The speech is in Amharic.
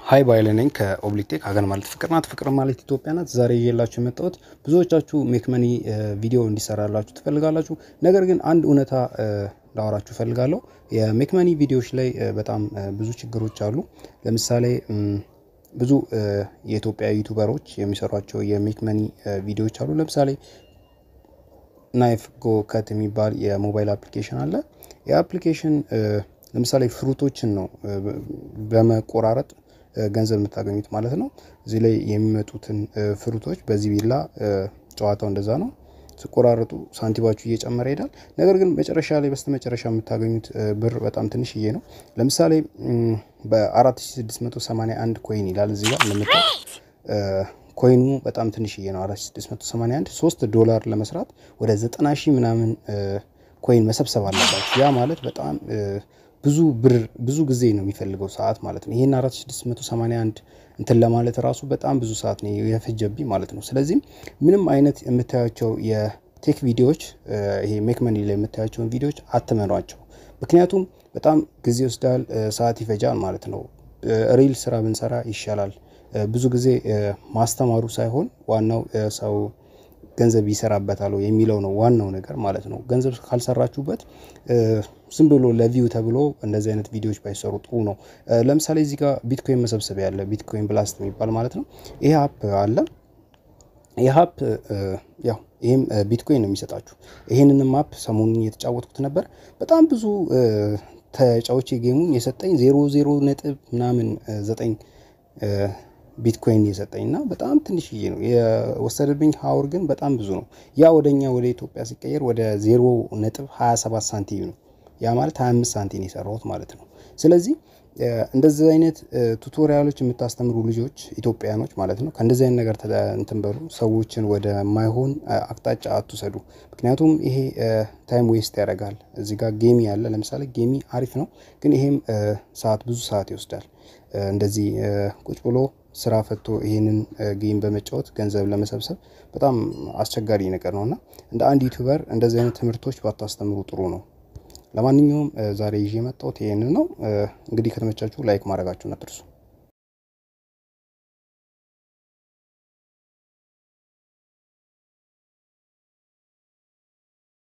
ሀይ ባይለ ነኝ ከኦብሊክቴክ ሀገር ማለት ፍቅር ናት፣ ፍቅር ማለት ኢትዮጵያ ናት። ዛሬ እየላችሁ የመጣሁት ብዙዎቻችሁ ሜክመኒ ቪዲዮ እንዲሰራላችሁ ትፈልጋላችሁ። ነገር ግን አንድ እውነታ ላወራችሁ እፈልጋለሁ። የሜክመኒ ቪዲዮዎች ላይ በጣም ብዙ ችግሮች አሉ። ለምሳሌ ብዙ የኢትዮጵያ ዩቱበሮች የሚሰሯቸው የሜክመኒ ቪዲዮዎች አሉ። ለምሳሌ ናይፍ ጎ ከት የሚባል የሞባይል አፕሊኬሽን አለ። የአፕሊኬሽን ለምሳሌ ፍሩቶችን ነው በመቆራረጥ ገንዘብ የምታገኙት ማለት ነው። እዚህ ላይ የሚመጡትን ፍሩቶች በዚህ ቢላ ጨዋታው እንደዛ ነው። ስቆራረጡ ሳንቲባችሁ እየጨመረ ይሄዳል። ነገር ግን መጨረሻ ላይ በስተ መጨረሻ የምታገኙት ብር በጣም ትንሽዬ ነው። ለምሳሌ በ4681 ኮይን ይላል እዚህ ጋር እንደምታዩት ኮይኑ በጣም ትንሽዬ ነው። 4681 3 ዶላር ለመስራት ወደ 90 ሺህ ምናምን ኮይን መሰብሰብ አለባችሁ። ያ ማለት በጣም ብዙ ብር ብዙ ጊዜ ነው የሚፈልገው ሰዓት ማለት ነው። ይሄን 4681 እንትን ለማለት ራሱ በጣም ብዙ ሰዓት ነው የፈጀብኝ ማለት ነው። ስለዚህም ምንም አይነት የምታያቸው የቴክ ቪዲዮዎች ይሄ ሜክመኒ ላይ የምታያቸውን ቪዲዮዎች አትመኗቸው። ምክንያቱም በጣም ጊዜ ይወስዳል፣ ሰዓት ይፈጃል ማለት ነው። ሪል ስራ ብንሰራ ይሻላል። ብዙ ጊዜ ማስተማሩ ሳይሆን ዋናው ሰው ገንዘብ ይሰራበታል የሚለው ነው ዋናው ነገር ማለት ነው። ገንዘብ ካልሰራችሁበት ዝም ብሎ ለቪው ተብሎ እንደዚህ አይነት ቪዲዮዎች ባይሰሩ ጥሩ ነው። ለምሳሌ እዚህ ጋር ቢትኮይን መሰብሰቢያ ያለ ቢትኮይን ብላስት የሚባል ማለት ነው። ይሄ አፕ አለ። ይህ አፕ ያው ይህም ቢትኮይን ነው የሚሰጣችሁ። ይህንንም አፕ ሰሞኑን እየተጫወትኩት ነበር። በጣም ብዙ ተጫዎች ጌሙን የሰጠኝ ዜሮ ዜሮ ነጥብ ምናምን ዘጠኝ ቢትኮይን የሰጠኝ እና በጣም ትንሽዬ ነው የወሰደብኝ። ሀውር ግን በጣም ብዙ ነው። ያ ወደኛ ወደ ኢትዮጵያ ሲቀየር ወደ ዜሮ ነጥብ 27 ሳንቲም ነው። ያ ማለት 25 ሳንቲም የሰራሁት ማለት ነው። ስለዚህ እንደዚህ አይነት ቱቶሪያሎች የምታስተምሩ ልጆች ኢትዮጵያኖች ማለት ነው ከእንደዚህ አይነት ነገር እንትን በሉ። ሰዎችን ወደ ማይሆን አቅጣጫ አትውሰዱ። ምክንያቱም ይሄ ታይም ዌስት ያደርጋል። እዚህ ጋር ጌሚ ያለ ለምሳሌ ጌሚ አሪፍ ነው፣ ግን ይሄም ሰዓት ብዙ ሰዓት ይወስዳል። እንደዚህ ቁጭ ብሎ ስራ ፈቶ ይህንን ጌም በመጫወት ገንዘብ ለመሰብሰብ በጣም አስቸጋሪ ነገር ነው እና እንደ አንድ ዩቱበር እንደዚህ አይነት ትምህርቶች ባታስተምሩ ጥሩ ነው። ለማንኛውም ዛሬ ይዤ የመጣሁት ይህንን ነው። እንግዲህ ከተመቻችሁ ላይክ ማድረጋችሁን አትርሱ።